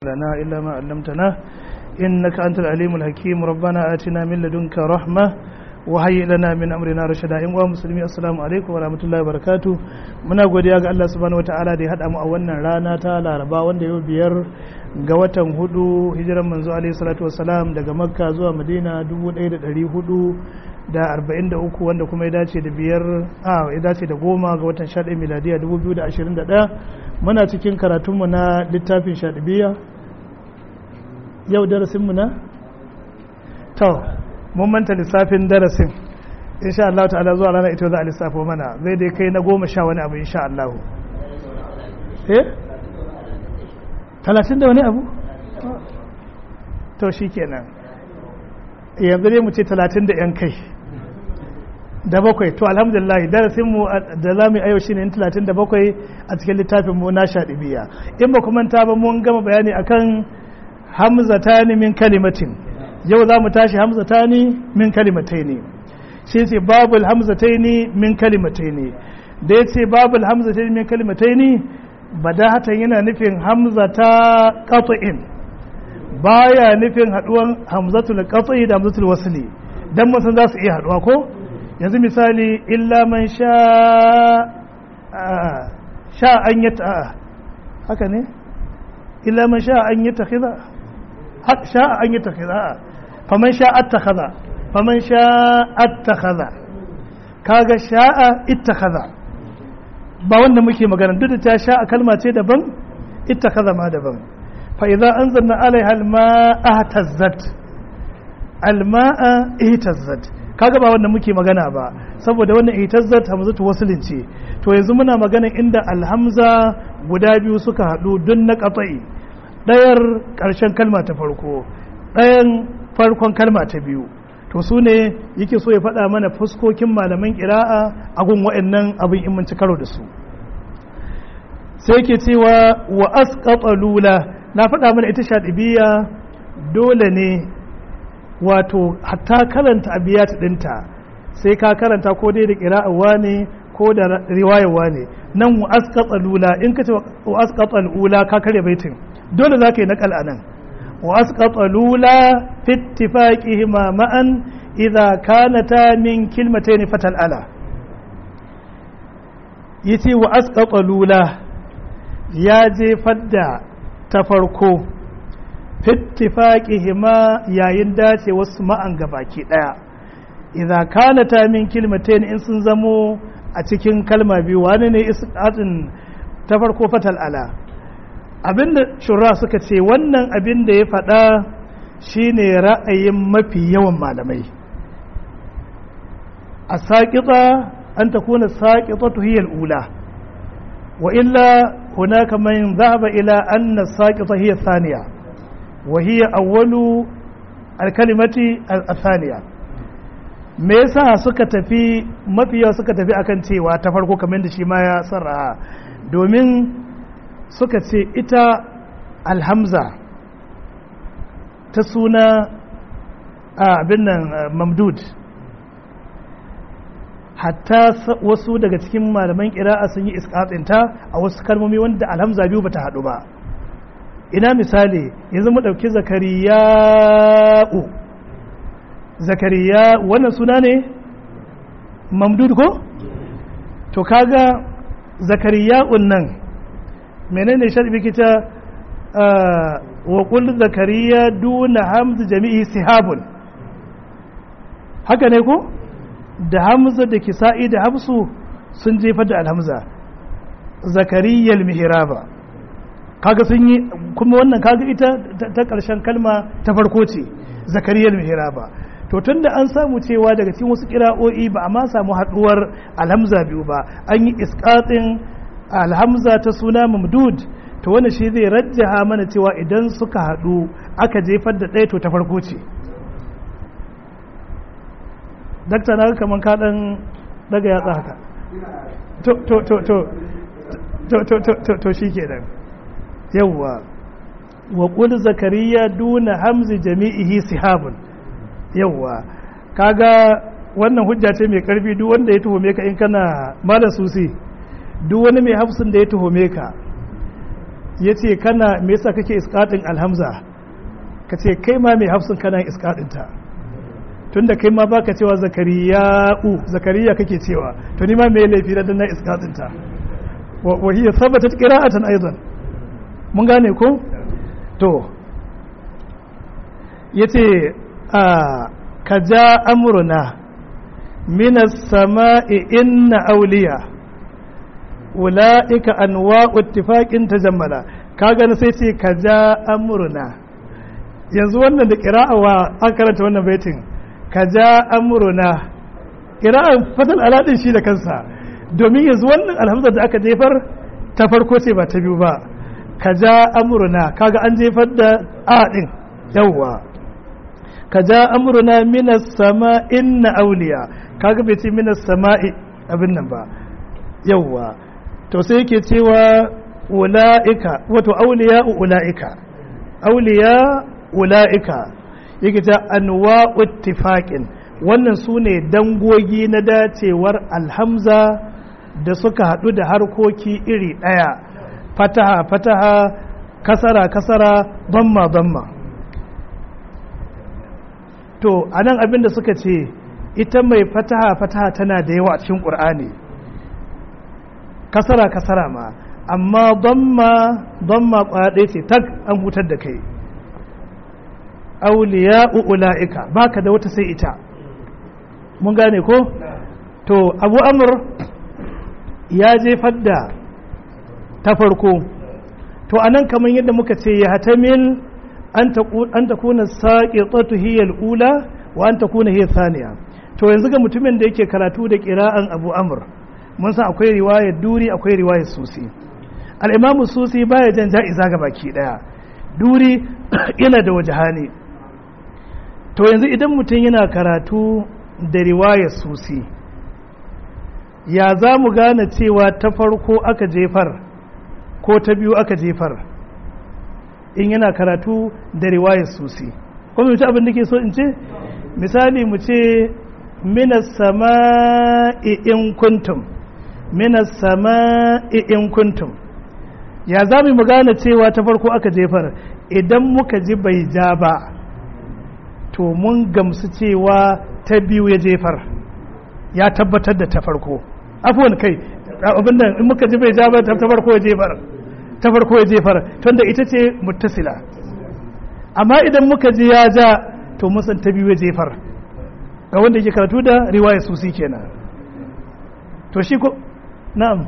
لنا إلا ما علمتنا إنك أنت العليم الحكيم ربنا آتنا من لدنك رحمة وهيئ لنا من أمرنا رشدا إن مسلمي السلام عليكم ورحمة الله وبركاته muna godiya ga Allah subhanahu wataala da ya hada mu a wannan rana ta Laraba wanda yau biyar ga watan hudu hijiran manzo alaihi salatu wassalam daga Makka zuwa Madina 1443 wanda kuma ya dace da biyar a ya dace da goma ga watan 11 miladiya 2021 muna cikin karatunmu na littafin shadibiya yau darasinmu na? to mun manta lissafin darasin insha Allah ta'ala zuwa rana ita za a lissafo mana zai dai kai na goma sha wani abu insha Allah eh? talatin da wani abu? to shi kenan yanzu dai mu ce talatin da yan kai da bakwai to alhamdulillah darasinmu da za mu yi ayo shi ne talatin da bakwai a cikin littafinmu na shaɗibiya in ba kuma ta ba mun gama bayani akan hamzatani min kalimatin yau za mu tashi hamzatani min kalimatai ne shi ce babul hamzataini min kalimatai ne da ya ce babul hamzataini min kalimatai ne badahatan yana nufin hamzata qat'in baya nufin haduwan hamzatul qat'i da hamzatul wasli dan mun san za su iya haduwa ko yanzu misali illa man sha sha an yi ta haka ne illa man sha an yi ta khiza sha an yi ta khiza faman sha attakhadha faman sha attakhadha kaga sha'a ittakhadha ba wanda muke magana duk da ta sha kalma ce daban ittakhadha ma daban fa idza anzalna alaiha alma'a ihtazzat alma'a ihtazzat kaga ba wanda muke magana ba saboda wannan ihtazzat hamzatu waslin ce to yanzu muna magana inda alhamza guda biyu suka hadu dun na qata'i dayar karshen kalma ta farko dayan farkon kalma ta biyu to su ne yake so ya faɗa mana fuskokin malaman ƙira'a a gun wa'annan abin in mun ci karo da su sai yake cewa wa asqata lula na faɗa mana ita shaɗibiya dole ne wato hatta karanta abiyat ɗinta sai ka karanta ko dai da ƙira'awa ne ko da riwayarwa ne nan wa asqata lula in ka ce wa asqata lula ka karya baitin dole za ka yi naƙal a nan وأسقط الأولى في اتفاقهما معا إذا كانتا من كلمتين فتى الألا يتي وأسقط الأولى يا جي فدا تفرقو في اتفاقهما يا ينداتي واسمع أنقباكي إذا كانتا من كلمتين إن سنزمو أتكين كلمة بيواني إسقاط تفرقو فتى الألا abinda shura suka ce wannan abin da ya faɗa shine ra'ayin mafi yawan malamai a saƙiƙa an ta kuna saƙiƙa tuhiyar ula wa illa hunaka man zahaba ila anna saƙiƙa hiyar saniya wa hiyar awwalu alkalimati al-saniya me yasa suka tafi mafi yawa suka tafi akan cewa ta farko kamar da shi ma ya sarra domin suka ce ita alhamza ta suna abin nan mamdud hatta wasu daga cikin malaman kira'a sun yi iskatsinta a wasu kalmomi wanda alhamza biyu bata haɗu ba ina misali yanzu mu ɗauki zakariya'u zakariya wannan suna ne mamdud ko to kaga zakariya'un nan menene sharbi kita wa qul zakariya duna hamz jami'i sihabun haka ne ko da hamza da kisa'i da hafsu sun jefar da alhamza zakariya almihraba kaga sun yi kuma wannan kaga ita ta karshen kalma ta farko ce zakariya almihraba to tunda an samu cewa daga cikin wasu kira'o'i ba a ma samu haduwar alhamza biyu ba an yi isqatin alhamza ta suna mamdud to wani shi zai rajjaha mana cewa idan suka haɗu aka jefar da ɗaya to ta farko ce dakta na kamar kaɗan daga yatsa haka to to to to to to to to to shi ke nan yawwa wa ƙul zakariya duna hamzi jami'ihi sihabun yawwa kaga wannan hujja ce mai karfi duk wanda ya tuhume ka in kana malam susi duk wani mai hafsin da ya tuhume ka ya ce kana me yasa kake iskaɗin alhamza ka ce kai ma mai hafsun kana iskaɗinta tunda kai ma baka cewa zakariya'u zakariya kake cewa to ni ma me laifi da na iskaɗinta wa hiya thabatat qira'atan aidan mun gane ko to yace a ka ja amruna minas sama'i inna auliya ula'ika anwa'u ittifaqin tajammala kaga na sai ce ka ja amruna yanzu wannan da qira'awa an karanta wannan baitin ka ja amruna qira'an fatal aladin shi da kansa domin yanzu wannan alhamza da aka jefar ta farko ce ba ta biyu ba ka ja amruna kaga an jefar da a din yawwa ka ja amruna minas sama inna auliya kaga bai ce minas sama'i abin nan ba yawwa to sai yake cewa ula'ika wato auliya ula'ika auliya ula'ika yake ta anwa ittifaqin wannan su ne dangogi na dacewar alhamza da suka haɗu da harkoki iri ɗaya fataha fataha kasara kasara damma damma to a nan abinda suka ce ita mai fataha fataha tana da yawa a cikin ƙur'ani kasara kasara ma amma damma damma ƙwaya ɗaya ce tak an hutar da kai auliya ula'ika baka da wata sai ita mun gane ko to abu amur ya jefar da ta farko to anan kamar yadda muka ce ya hatamil an ta kuna saƙi hiyar ula wa an ta kuna hiyar saniya to yanzu ga mutumin da yake karatu da ƙira'an abu amur mun san akwai riwayar duri akwai riwayar susi al'imamu susi baya jan ja'iza ga baki ɗaya duri yana da wajahani to yanzu idan mutum yana karatu da riwayar susi ya za mu gane cewa ta farko aka jefar ko ta biyu aka jefar in yana karatu da riwayar susi kuma mutu abin da ke so in ce misali mu ce minas sama'i in kuntum minas sama'i in kuntum ya za mu gane cewa ta farko aka jefar idan muka ji bai ja ba to mun gamsu cewa ta biyu ya jefar ya tabbatar da ta farko afuwan kai abin nan in muka ji bai ja ba ta farko ya jefar ta farko ya jefar tunda ita ce muttasila amma idan muka ji ya ja to mun san ta biyu ya jefar ga wanda yake karatu da riwaya susi kenan to shi ko na'am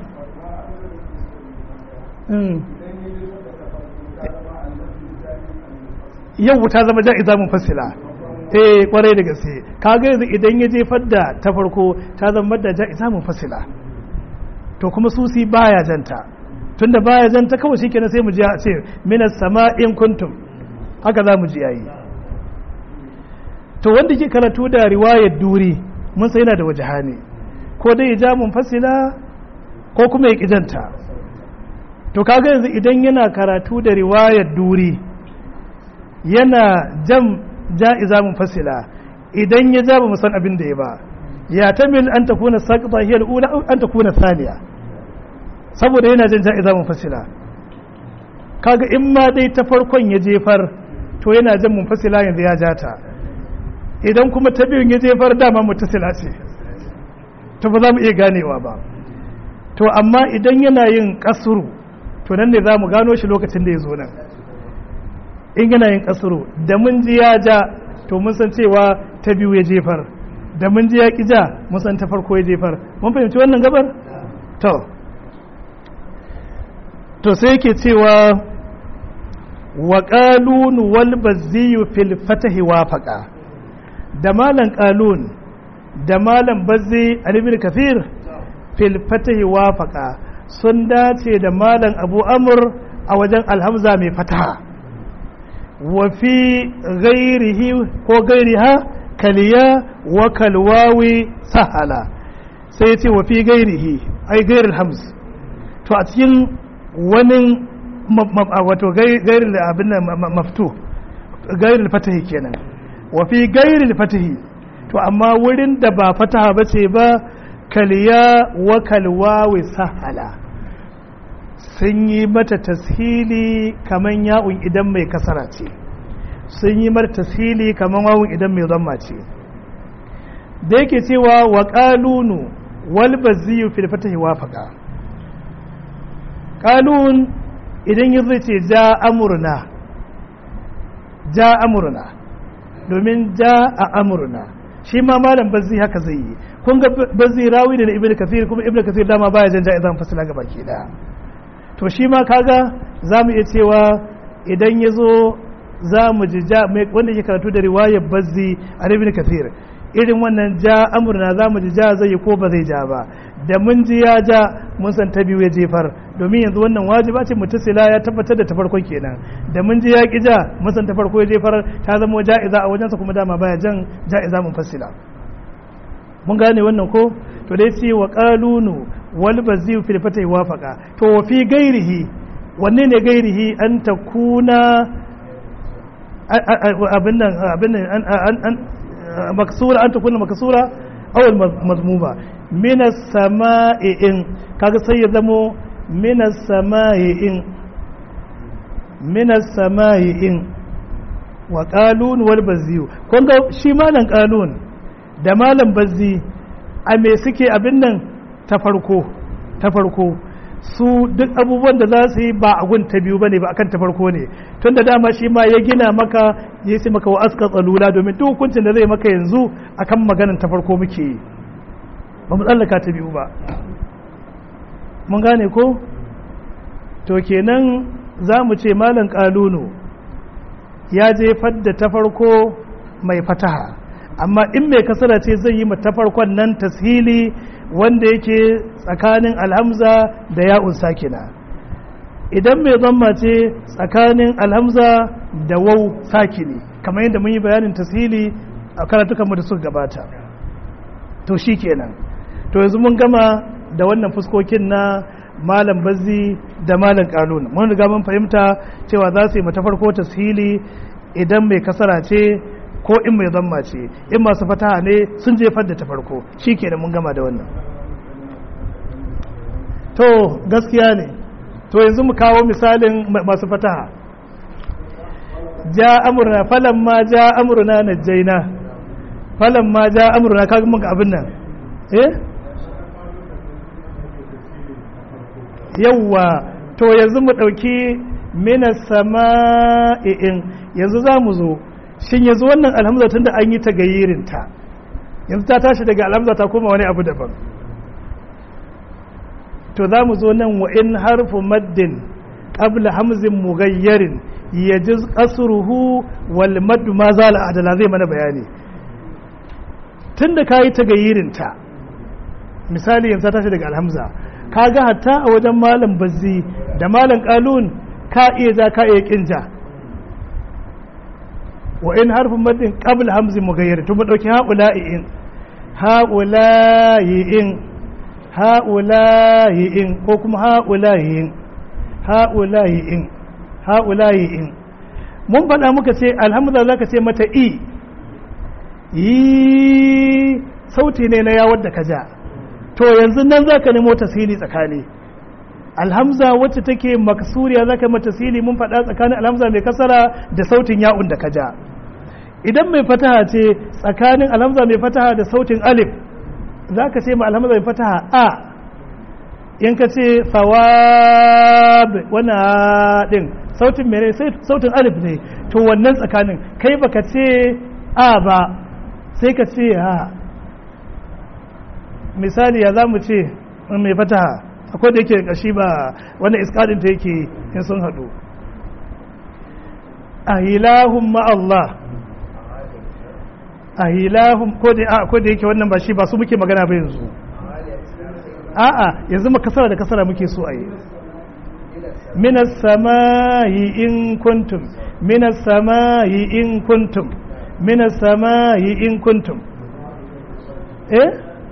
yau ta zama ja'iza mun fassila eh kwarai da gaske kaga yanzu idan ya jefar da ta farko ta zama da ja'iza mun fassila to kuma susi baya janta tunda baya janta kawai shikenan sai mu ji a ce minas sama'in kuntum haka za mu ji yayi to wanda ke karatu da riwayar duri mun sai yana da wajahani ko dai ya ja mun fassila ko kuma ya kijanta to kaga yanzu idan yana karatu da riwayar duri yana jam ja'iza mun fasila idan ya ja ba mu san abin da ya ba ya tamil an takuna saqita hiya al-ula an takuna thaniya saboda yana jan ja'iza mun fasila kaga in ma dai ta farkon ya jefar to yana jan mun fasila yanzu ya jata idan kuma ta biyun ya jefar dama mutasila ce to ba za mu iya ganewa ba to amma idan yana yin kasuru to nan ne za mu gano shi lokacin da ya zo nan in yana yin kasuru da mun ji ya ja to mun san cewa ta biyu ya jefar da mun ji ya ki ja mun san ta farko ya jefar mun fahimci wannan gabar to to sai yake cewa wa qalun wal bazzi fil fatahi wafaqa da malan qalun da malan bazzi al-ibn kathir fil fatahi wafaqa sun dace da malan abu amr a wajen alhamza mai fataha wa fi ghairihi ko gairiha kaliya wa kalwawi sahala sai ya ce wa fi gairihi ai gairil hams to a cikin wani wato gairil abin nan maftu gairil fatahi kenan wa fi gairil fatahi to amma wurin da ba fataha ba ce ba kaliya wa kalwawi sahala sun yi mata tashili kaman ya'un idan mai kasara ce sun yi mata tashili kaman wawun idan mai zamma ce da yake cewa wa qalunu wal baziyu fil fatahi wafaqa qalun idan yazo ce ja amurna ja amurna domin ja a amurna shi ma malam bazzi haka zai yi kun ga bazzi rawi da ibnu kathir kuma ibnu kathir dama baya jan ja'izan fasila ga baki daya to shi ma kaga zamu iya cewa idan yazo zamu ji ja wanda yake karatu da riwayar bazzi a ibnu kathir irin wannan ja amurna zamu ji ja zai yi ko ba zai ja ba da mun ji ya ja mun san ta biyu ya jefar domin yanzu wannan wajiba ce mutasila ya tabbatar da ta farkon kenan da mun ji ya ki ja mun san ta farko ya jefar ta zama ja'iza a wajensa kuma dama baya jan ja'iza mun fassila mun gane wannan ko to dai ce wa qalunu wal baziu fil fatai wafaqa to wa fi gairihi wanne ne gairihi an takuna abin nan abin nan an maksura an takuna maksura aw al mazmuma min as-sama'i in kaga sai ya zamo min as-sama'i in min as-sama'i in wa qalun wal baziu kun ga shi malan qalun da malam bazzi a me suke abin nan ta farko ta farko su duk abubuwan da za su yi ba a gun ta biyu bane ba akan ta farko ne tun da dama shi ma ya gina maka ya ce maka wa aska tsalula domin duk hukuncin da zai maka yanzu akan maganan ta farko muke yi ba mu tsallaka ta biyu ba mun gane ko to kenan za mu ce malam kalunu ya jefar da ta farko mai fataha amma in mai kasara ce zai yi ta farkon nan tashili wanda yake tsakanin alhamza da ya'un sakina idan mai zamma ce tsakanin alhamza da wau sakini kamar yadda mun yi bayanin tashili a karatukanmu da suka gabata to shi kenan to yanzu mun gama da wannan fuskokin na malam bazzi da malam kalun mun riga mun fahimta cewa za su yi mata farko tashili idan mai kasara ce ko in mai zamma ce in masu fataha ne sun jefar da ta farko shi kenan mun gama da wannan to gaskiya ne to yanzu mu kawo misalin masu fataha ja amurna falan ma ja amurna na jaina falan ma ja amurna kaga mun abin nan eh yawwa to yanzu mu ɗauki mina sama'i'in yanzu za mu zo shin yanzu wannan alhamza tun da an yi ta gayirinta yanzu ta tashi daga alhamza ta koma wani abu daban to za mu zo nan wa in harfu maddin qabla hamzin mughayyarin yajiz qasruhu wal madd ma zala adala zai mana bayani tunda kayi ta gayirinta misali yanzu ta tashi daga alhamza kaga hatta a wajen malam bazzi da malam qalun ka iya za ka iya kinja wa in harfin maddin qabl hamzi mughayyir to mu dauki haula'i in haula'i in haula'i in ko kuma haula'i in haula'i in haula'i in mun faɗa muka ce alhamdulillah zaka ce mata i yi sauti ne na yawar da ka ja to yanzu nan zaka nemo tasiri tsakani alhamza wacce take maksuriya zaka mata tasiri mun faɗa tsakanin alhamza mai kasara da sautin ya'un da ka ja idan mai fataha ce tsakanin alhamza mai fataha da sautin alif za ka ce ma alhamza mai fataha a in ka ce sawab wannan din sautin mere sautin alif ne to wannan tsakanin kai baka ce a ba sai ka ce a misali ya za mu ce mai fataha akwai da yake kashi ba wanda iskadin ta yake in sun haɗu a ilahun ma'allah a ilahun ko da yake wannan ba shi ba su muke magana ba yanzu a'a yanzu ma kasara da kasara muke so a yi minas samayi in kuntum minas samayi in kuntum minas samayi in kuntum eh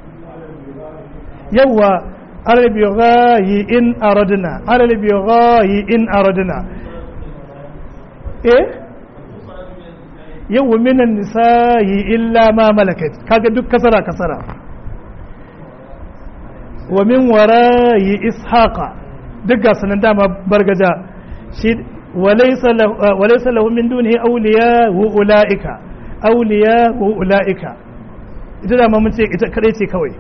yawwa arabi ghayi in aradna arabi ghayi in aradna eh yawwa minan nisa'i illa ma malakat kaga duk kasara kasara wa min warayi ishaqa duk ga sanan dama bargaja shi walaysa lahu min dunihi awliya wa ulaika awliya wa ulaika ita da mun ce ita kadai ce kawai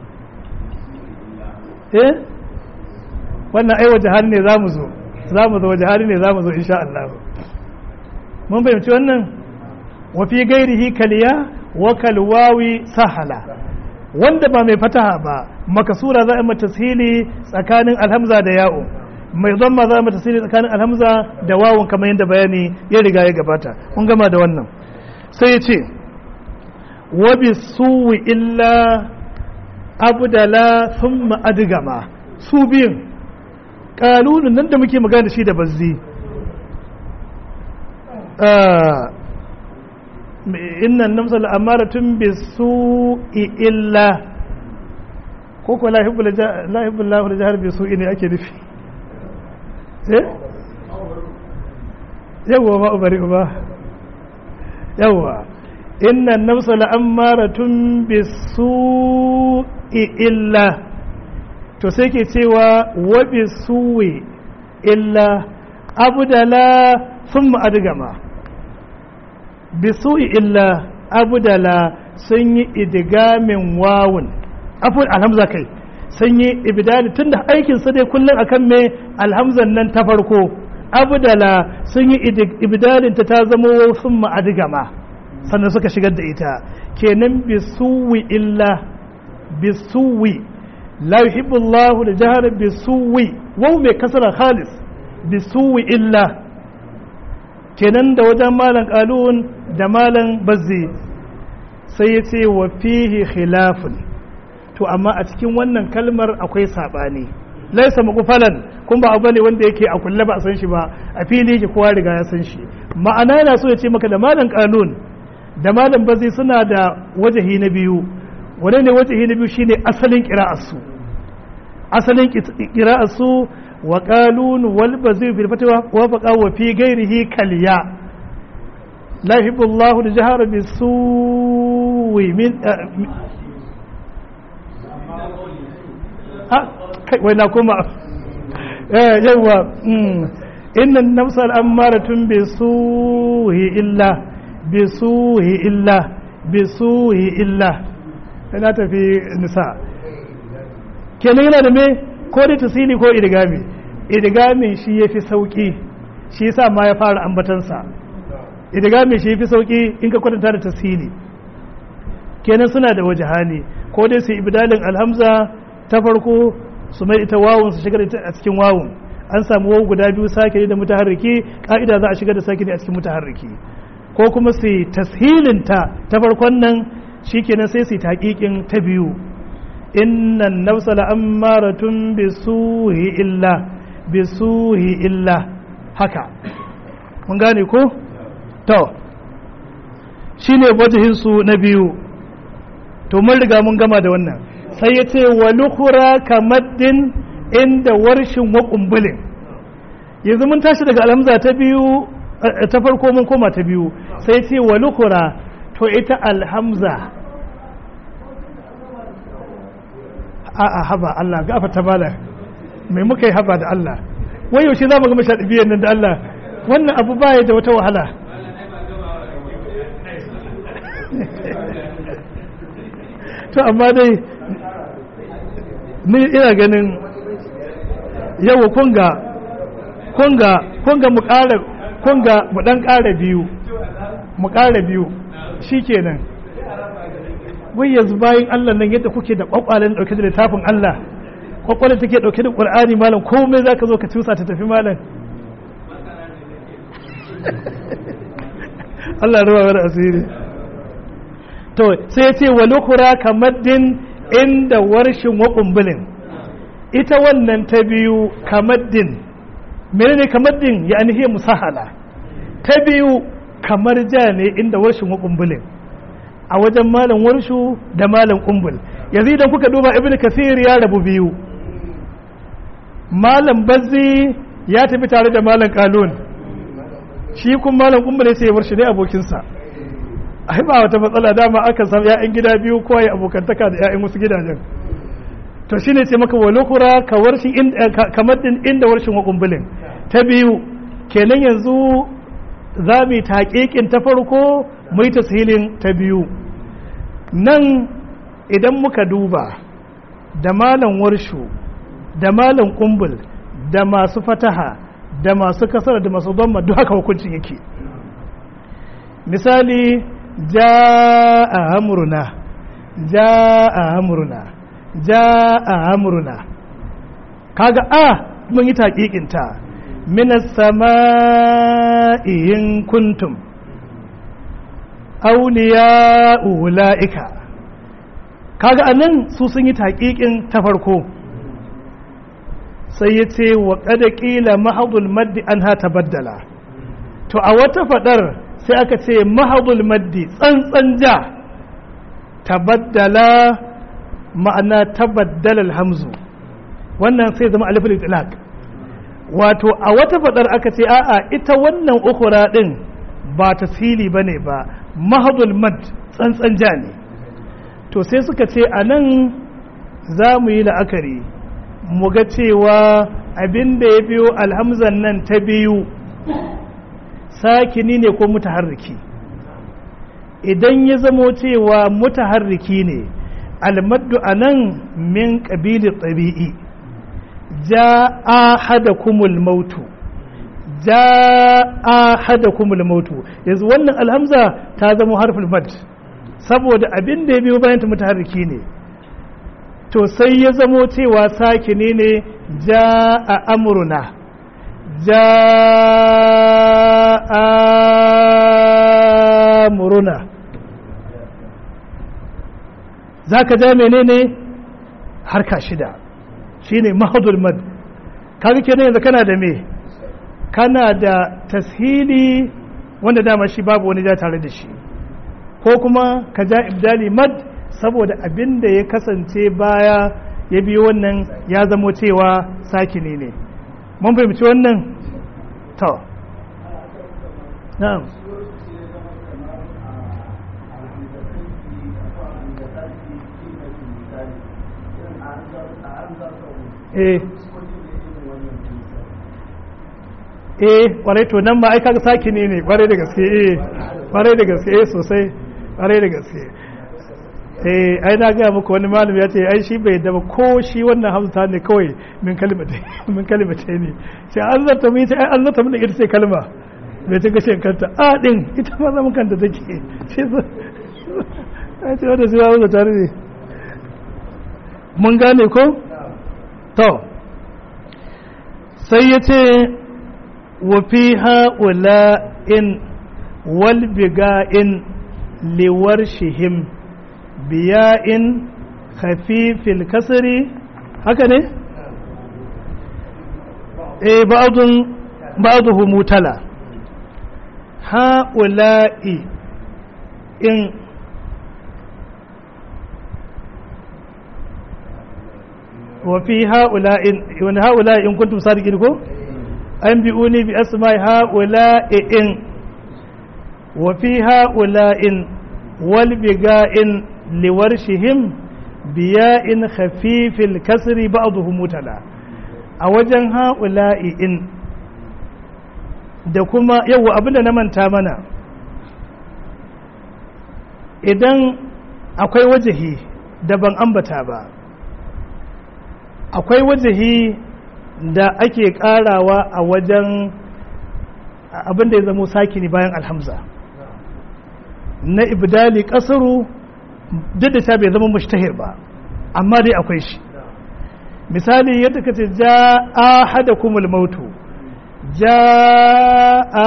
eh wannan ai waje hali ne zamu zo zamu zo waje hali ne zamu zo insha Allah mun fahimci wannan wa fi gairihi kaliya wa kalwawi sahala wanda ba mai fataha ba makasura za a mata tasiri tsakanin alhamza da ya'u mai zamma za a mata tasiri tsakanin alhamza da wawun kamar yadda bayani ya riga ya gabata kun gama da wannan sai ya ce wa bi suwi illa abdala thumma adgama su biyun kalulun nan da muke magana da shi da bazzi innan namsa al'amaratun bi su'i illa ko ko lahibbul lahu da jihar bi su'i ne ake nufi eh yawwa ba ubari ba yawwa innan namsa al'amaratun bi su'i illa to sai ke cewa wa bi su'i illa abdala sun ma'adgama bisu'i illa abdala sun yi idigamin wawun afun alhamza kai sun yi ibidali tun da aikinsa dai kullum akan me alhamzan nan ta farko abdala sun yi ibidalin ta ta zama sun ma'adgama sannan suka shigar da ita kenan bisuwi illa bisuwi la yuhibbu Allahu da jahar bisuwi wau mai kasara khalis bisuwi illa kenan da wajen malam kalun da malam bazzi sai ya ce wa fihi khilafun to amma a cikin wannan kalmar akwai sabani laisa magufalan kun ba abu ne wanda yake a kulle ba a san shi ba a fili yake kowa riga ya san shi ma'ana yana so ya ce maka da malam kalun da malam bazzi suna da wajahi na biyu wane ne wajahi na biyu shine asalin qira'arsu asalin qira'arsu wa qalun wal bazir fil fatwa wa faqa wa fi ghairihi kaliya la yuhibbu Allahu al-jahra bis-suwi min ha kai wai na kuma eh yawa inna an-nafsa al-ammaratun bis-suwi illa bis-suwi illa bis-suwi illa ina tafi nisa kenan yana da me ko da tasiri ko idigami idigamin shi ya fi sauƙi shi yasa ma ya fara ambatansa idigamin shi ya fi sauƙi in ka kwatanta da tasiri kenan suna da waje hali ko dai su ibdalin alhamza ta farko su mai ita wawun su shigar a cikin wawun an samu wawu guda biyu sake da mutaharriki ka'ida za a shigar da sake a cikin mutaharriki ko kuma su tashilinta ta farkon nan shikenan sai su taƙiƙin ta biyu innan nafsa la'ammaratun bisuhi illa bisuhi illa haka mun gane ko to shine wajihin su na biyu to mun riga mun gama da wannan sai ya ce wa lukhura kamaddin inda warshin wa kumbulin yanzu mun tashi daga alhamza ta biyu ta farko mun koma ta biyu sai ce wa lukhura to ita alhamza a'a haba Allah gafa ta bala mai muka yi haba da Allah wai yaushe za mu ga mashaɗi biyan nan da Allah wannan abu baya da wata wahala to amma dai ni ina ganin yawa kunga kunga kunga mu ƙara kunga mu ɗan ƙara biyu mu ƙara biyu shikenan wai yanzu bayan Allah nan yadda kuke da kwakwalen dauke da littafin Allah kwakwalen take dauke da Qur'ani malam komai zaka zo ka tusa ta tafi malam Allah ruwa wani asiri to sai ya ce wa lukura kamaddin inda warshin wa kumbulin ita wannan ta biyu kamaddin menene kamaddin ya anihe musahala ta biyu kamar ja ne inda warshin wa kumbulin a wajen malam warshu da malam kumbul yanzu idan kuka duba ibn kasir ya rabu biyu malam bazzi ya tafi tare da malam kalun shi kuma malam kumbul sai ya warshi ne abokinsa ai ba wata matsala dama aka samu ya'yan gida biyu ko ya abokantaka da ya'yan wasu gidajen to shine ce maka walukura ka warshin kamar din inda warshin wakumbulin ta biyu kenan yanzu za mu yi taƙiƙin ta farko mu yi tashilin ta biyu nan idan muka duba da malam warshu da malam kumbul da masu fataha da masu kasar da masu zama duk haka hukuncin yake misali ja a amurna ja a amurna ja a amurna kaga a mun yi taƙiƙinta minas sama'iyin kuntum auliya ula'ika kaga anan su sun yi taƙiƙin ta farko sai ya ce wa ƙada ƙila mahadul maddi an ha baddala to a wata faɗar sai aka ce mahadul maddi tsantsan ja tabaddala ma'ana tabaddala alhamzu wannan sai zama alifin itlaq wato a wata faɗar aka ce a'a ita wannan ukura ɗin ba tasiri ba ne ba mahadul mad tsantsan ja ne to sai suka ce a nan za mu yi la'akari mu ga cewa abin da ya biyo alhamzan nan ta biyu sakini ne ko mutaharriki idan ya zamo cewa mutaharriki ne almaddu a nan min ƙabili ɗabi'i ja a hada kumul mautu ja a hada kumul mautu yanzu wannan alhamza ta zama harfin mad saboda abin da ya biyo bayan ta mutaharriki ne to sai ya zamo cewa sakini ne ja a amurna ja a amuruna za ka ja menene harka shida shine mahadul mad kaga kenan yanzu kana da me kana da tashili wanda dama shi babu wani ja tare da shi ko kuma ka ja ibdali mad saboda abin da ya kasance baya ya biyo wannan ya zamo cewa sakini ne mun fahimci wannan to na'am eh eh kwarai to nan ma ai kaga sakini ne kwarai da gaske eh kwarai da gaske eh sosai kwarai da gaske eh ai na ga muku wani malami ya ce ai shi bai da ko shi wannan hamsa ne kawai min kalimata min kalimata ne sai an zata mu ita ai an zata mun ita ce kalma bai ta gashin kanta a din ita ma zaman kanta take shi ai ce wanda sai ya tare ne mun gane ko to sai ya ce wa fi ha'ula in wal biga'in liwar shihim biya'in khafifil kasri haka ne? eh ba'adun ba'aduhu mutala ha'ula'i in وفي هؤلاء وان هؤلاء ان كنتم صادقين كو انبئوني باسماء هؤلاء ان وفي هؤلاء والبقاء لورشهم بياء خفيف الكسر بعضهم متلا a wajen ha'ula'i in da kuma yau abinda na manta mana idan akwai wajahi da ban ambata ba akwai wajahi da ake karawa a wajen abin da ya zamo sakini bayan alhamza na ibdali kasaru duk da ta bai zama mushtahir ba amma dai akwai shi misali yadda ka ce ja a hada kumul mautu ja a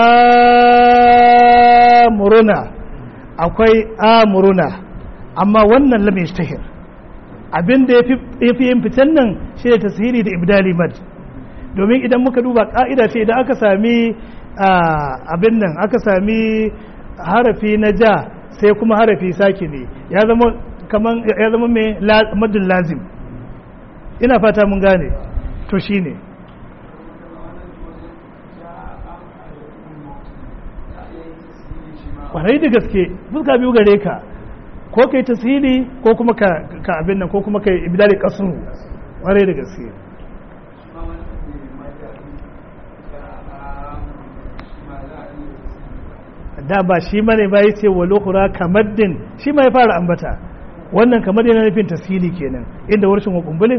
muruna akwai a muruna amma wannan lam yashtahir abin da ya fi yin fitan nan shi ne tasiri da ibdali mad domin idan muka duba ka'ida ce idan aka sami abin nan aka sami harafi na ja sai kuma harafi saki ne ya zama kaman ya zama mai madun lazim ina fata mun gane to shine kwarai da gaske fuska biyu gare ka ko kai tasiri ko kuma ka abin nan ko kuma kai ibdali kasru ƙwarai da gaske da ba shi mane ba ya ce wa lokura kamar din shi ma ya fara ambata wannan kamar yana nufin tasiri kenan inda warshin wa kumbulin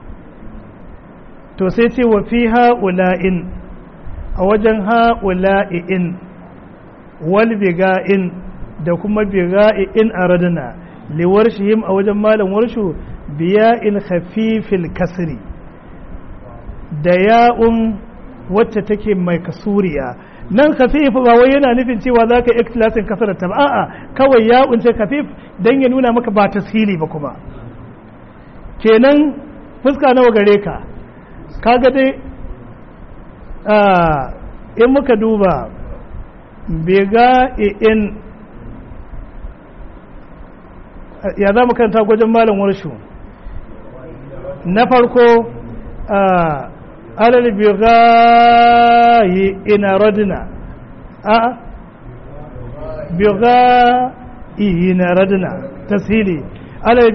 to sai ce wa fi ha'ula'in a wajen ha'ula'in wal biga'in da kuma biga'in a raduna liwar shihim a wajen malam warshu biya in khafifil kasri da ya'un wacce take mai kasuriya nan khafif ba wai yana nufin cewa za ka ikhtilasin kasar ta a'a kawai ya'un ce khafif dan ya nuna maka ba tashili ba kuma kenan fuska nawa gare ka kaga dai in muka duba bega in ya za mu kanta gwajin malam warshu na farko alal bigayi ina radina a bigayi ina radina tasiri alal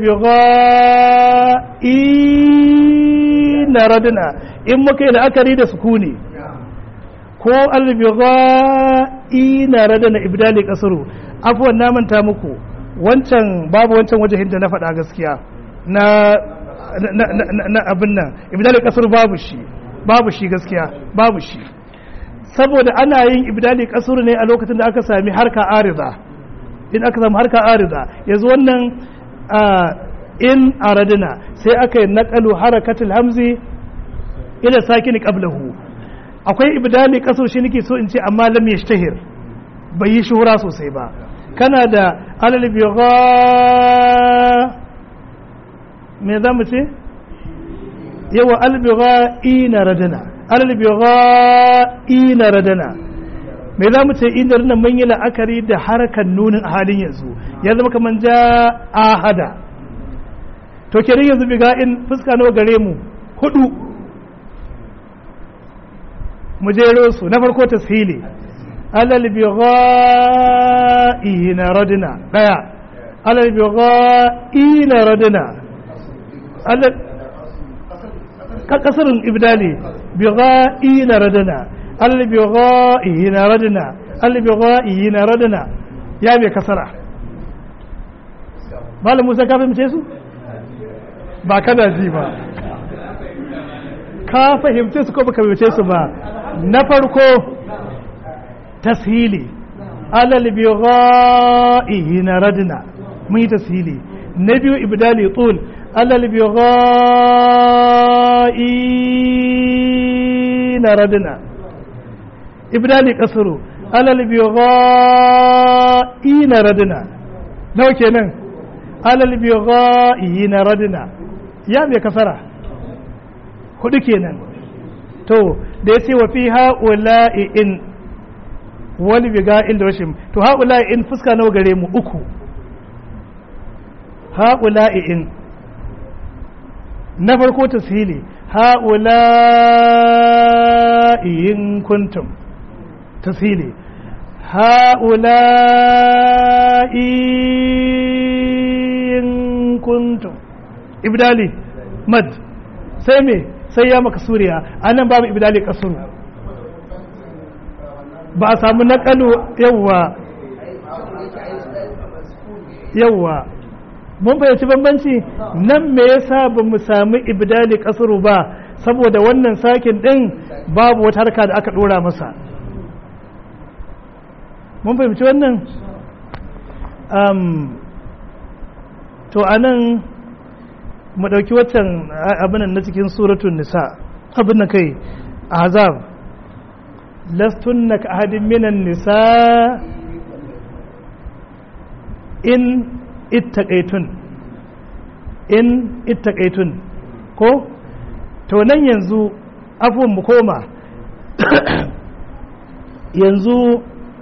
bigayi na radina in muka yi la'akari da sukuni ko alal bigayi na radina ibdali kasaru afuwan na manta muku wancan babu wancan wajen da na faɗa gaskiya na na abin nan ibdali kasar babu shi babu shi gaskiya babu shi saboda ana yin ibdali kasar ne a lokacin da aka sami harka arida in aka sami harka arida yanzu wannan in aradina sai aka yi naƙalu harakatul hamzi ila sakini qablahu akwai ibdali kasar shi nake so in ce amma lam yashtahir bai yi shuhura sosai ba kana da alal bigha me za mu ce yawa albiga ina radana albiga ina radana me za mu ce ina radana mun yi la'akari da harkar nunin a halin yanzu ya zama kamar ja ahada to kenan yanzu biga in fuska nawa gare mu hudu mu jero su na farko tasfili alal biga ina radana daya alal biga ina radana kasirin ibdali bigha'i na radana albigha'i na radana albigha'i na radana ya mai kasara malam musa ka fahimce su ba kana ji ba ka fahimce su ko baka fahimce su ba na farko tashili alal bigha'i na radana mun yi tashili na biyu ibdali tul alal bigha'i na radina ibdali kasuru alal bigha'i na radina nawa kenan alal bigha'i na radina ya mai kasara hudu kenan to da ya ce wa fi ha'ula'i in wani biga'in da rashin to ha'ula'i in fuska nawa gare mu uku ha'ula'i in na farko tashili ha'ula'i in kuntum tashili ha'ula'i in kuntum ibdali mad sai me sai ya maka suriya anan babu ibdali kasuru ba a samu naƙalu yawwa yawwa mun fahimci bambanci nan me yasa ba mu sami ibdali kasuru ba saboda wannan sakin din babu wata harka da aka dora masa mun fahimci wannan um, to anan mu ɗauki waccan abinan na cikin suratun nisa abin na kai azab lastunna ka ahadin minan nisa in ittaqaitun in ittaqaitun ko to nan yanzu afwan mu koma yanzu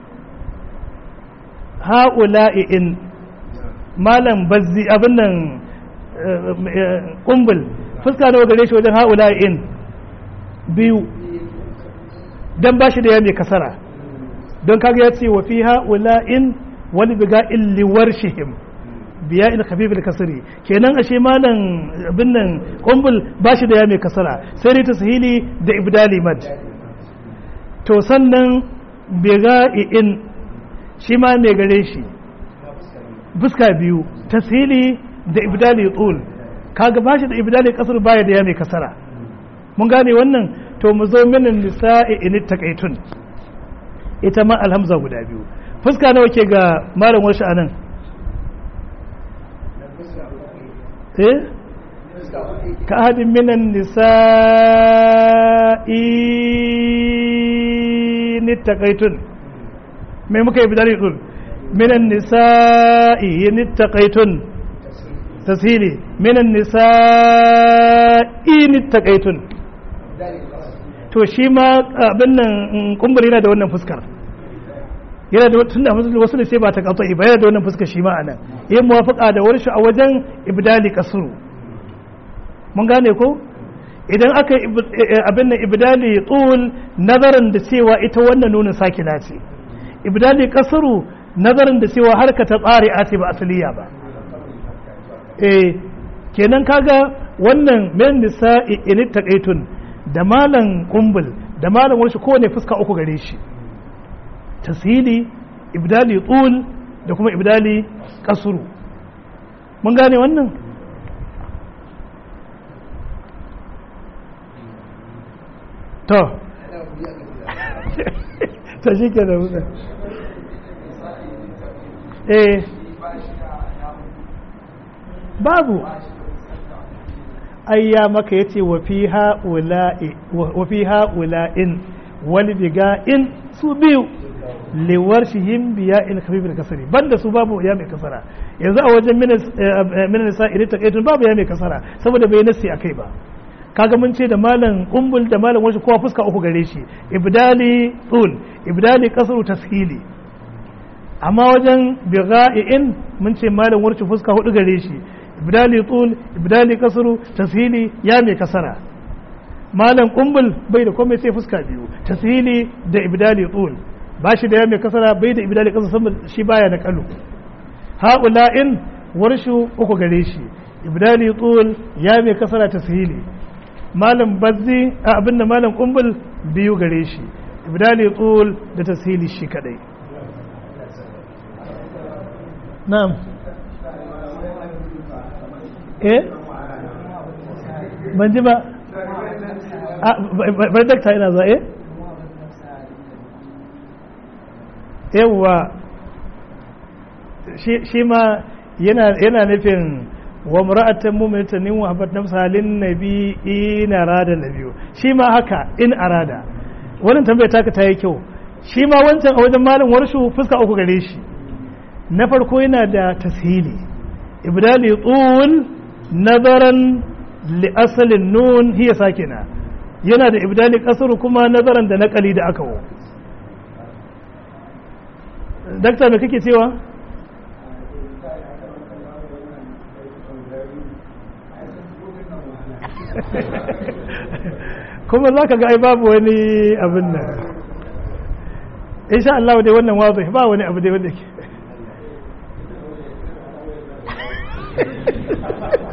ha'ula'i in malam bazzi abin nan kumbul fuska nawa gare shi wajen ha'ula'i in biyu dan bashi da ya mai kasara don kaga ya ce wa fi ha'ula'in wani biga illiwar shihim biya il khafif kasri kenan ashe malam abin nan kumbul ba shi da ya mai kasara sai dai tashili da ibdali mad to sannan biga in shi ma mai gare shi fuska biyu tashili da ibdali tul kaga ba shi da ibdali kasar baya da ya mai kasara mun gane wannan to mu zo minin nisa'i in taqaitun ita ma alhamza guda biyu fuska nawa ke ga malam wasu anan eh ka hadin minan nisa'i ni taqaitun me muka yi bidari dul minan nisa'i ni taqaitun tasiri minan nisa'i ni taqaitun to shi ma abin nan kumburi yana da wannan fuskar yana da tunda wasu ne sai ba ta kafa ba yana da wannan fuskar shi ma anan yin muwafaqa da wani a wajen ibdali kasru mun gane ko idan aka abin nan ibdali tul nazarin da cewa ita wannan nunin sakina ce ibdali kasru nazarin da cewa harka ta tsari a ce ba asaliya ba eh kenan kaga wannan min nisa'i in taqaitun da malan kumbul da malan wani kowane fuska uku gare shi tasiri ibdali tul da kuma ibdali kasuru mun gane wannan to ta shi ke da wuta eh babu ayya maka yace wa fi ha'ula'i wa fi ha'ula'in wal biga'in su biyu liwar shihim biya in khafifin kasari banda su babu ya mai kasara yanzu a wajen minan nisa idan ta kaitun babu ya mai kasara saboda bai nasi akai ba kaga mun ce da malam kumbul da malam wasu kowa fuska uku gare shi ibdali tul ibdali kasru tashili amma wajen bigha'in mun ce malam warci fuska hudu gare shi ibdali tul ibdali kasru tashili ya mai kasara malam kumbul bai da komai sai fuska biyu tashili da ibdali tul ba shi da ya mai kasara bai da ibdali kasra saboda shi baya da kalu ha'ula'in warshu uku gare shi ibdali tul ya mai kasara tashili malam bazzi a abin da malam kumbul biyu gare shi ibdali tul da tashili shi kadai na'am eh ban ji ba bar dakta ina za eh yawwa shi ma yana nufin wa mura'atan mu'minatan wa habat nafsa lin nabi in arada nabiyu shi ma haka in arada wannan tambaya taka ta yi kyau shi ma wancan a wajen malam warshu fuska uku gare shi na farko yana da tashili ibdali tul nazaran li asalin nun hiya sakina yana da ibdali kasar kuma nazaran da nakali da aka wo dakta me kake cewa kuma za ka ga ai babu wani abin nan insha Allah dai wannan wazo ba wani abu dai wanda ke